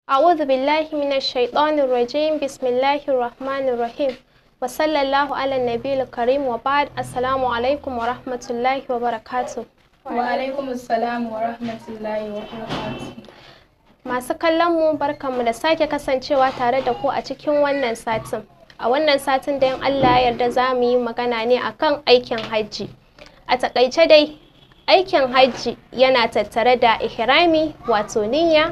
أعوذ بالله من الشيطان الرجيم بسم الله الرحمن الرحيم وصلى الله على النبي الكريم وبعد السلام عليكم ورحمة الله وبركاته Wa alaikum assalam wa rahmatullahi wa barakatuh. Masu kallon mu barkanmu da sake kasancewa tare da ku a cikin wannan satin. A wannan satin da in Allah ya yarda za mu yi magana ne akan aikin hajji. A takaice dai aikin hajji yana tattare da ihrami wato niyya,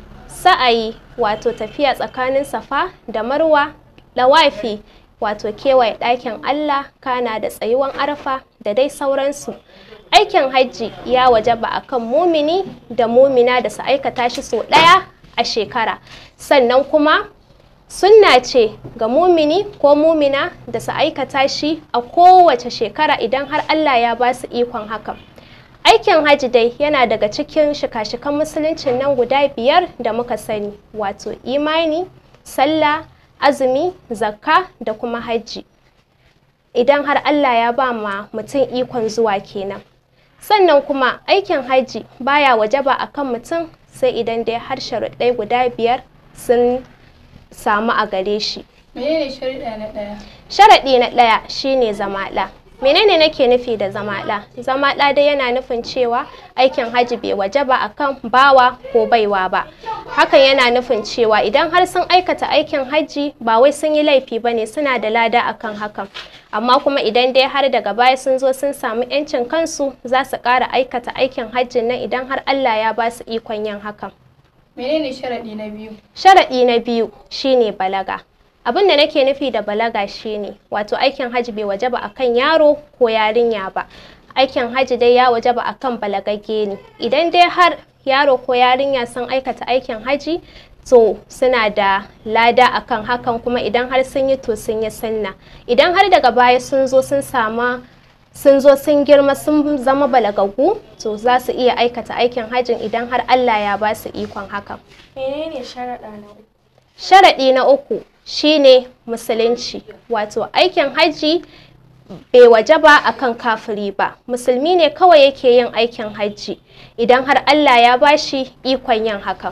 sa'ayi wato tafiya tsakanin safa da marwa, lawafi wato kewaye ɗakin Allah kana da tsayuwan arfa da dai sauransu. aikin hajji ya wajaba a kan mumini da mumina da su aikata shi sau ɗaya a shekara sannan kuma sunna ce ga mumini ko mumina da su aikata shi a kowace shekara idan har Allah ya ba su ikon hakan aikin hajji dai yana daga cikin shika-shikan musuluncin nan guda biyar da muka sani wato imani sallah azumi zakka da kuma hajji idan har Allah ya ba ma mutum ikon zuwa kenan sannan kuma aikin hajji baya wajaba a kan mutum sai idan dai har sharuɗai guda biyar sun samu a gare shi Menene sharuɗa na ɗaya? sharaɗi na ɗaya shine zamaɗa menene nake nufi da zamaɗa zamaɗa dai yana nufin cewa aikin hajji bai wajaba a kan bawa ko baiwa ba hakan yana nufin cewa idan har sun aikata aikin hajji ba wai sun yi laifi ba ne suna da lada akan hakan amma kuma idan dai har daga baya sun zo sun samu 'yancin kansu za su ƙara aikata aikin hajjin nan idan har Allah ya ba su ikon yin hakan Menene sharaɗi na biyu? sharaɗi na biyu shine balaga abin da nake nufi da balaga shine wato aikin hajji bai wajaba akan yaro ko yarinya ba aikin hajji dai ya wajaba akan balagagge ne idan dai har yaro ko yarinya sun aikata aikin hajji to suna da lada akan hakan kuma idan har sun yi to sun yi sunna idan har daga baya sun zo sun sama sun zo sun girma sun zama balagagu to za su iya aikata aikin hajjin idan har Allah ya ba su ikon hakan Menene sharaɗa na uku? sharaɗi na uku shine musulunci wato aikin hajji bai wajaba akan kafiri ba musulmi ne kawai yake yin aikin hajji idan har Allah ya bashi ikon yin hakan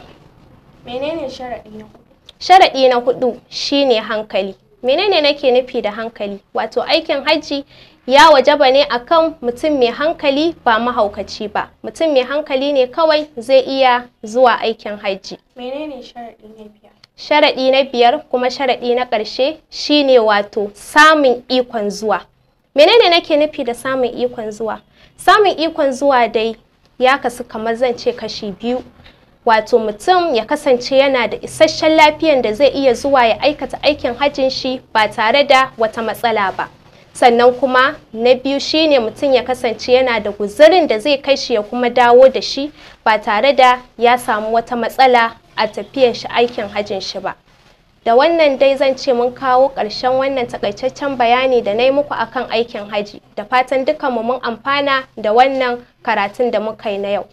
Menene sharaɗi na hudu? sharaɗi na hudu shine hankali menene nake nufi da hankali wato aikin hajji ya wajaba ne akan mutum mai hankali ba mahaukaci ba mutum mai hankali ne kawai zai iya zuwa aikin hajji Menene sharaɗi na biyar? sharaɗi na biyar kuma sharaɗi na ƙarshe shine wato samun ikon zuwa menene nake nufi da samun ikon zuwa samun ikon zuwa dai ya kasu kamar zan ce kashi biyu wato mutum ya kasance yana da isasshen lafiyan da zai iya zuwa ya aikata aikin hajjin shi ba tare da wata matsala ba sannan kuma na biyu shine mutum ya kasance yana da guzurin da zai kai shi ya kuma dawo da shi ba tare da ya samu wata matsala a tafiyan shi aikin hajjin shi ba da wannan dai zan ce mun kawo ƙarshen wannan takaitaccen bayani da na yi muku akan aikin haji da fatan dukanmu mun amfana da wannan karatun da muka yi na yau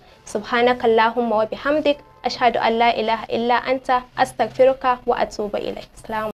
subhanakallahumma wa bihamdik ashhadu an la ilaha illa anta astaghfiruka wa atubu ilaik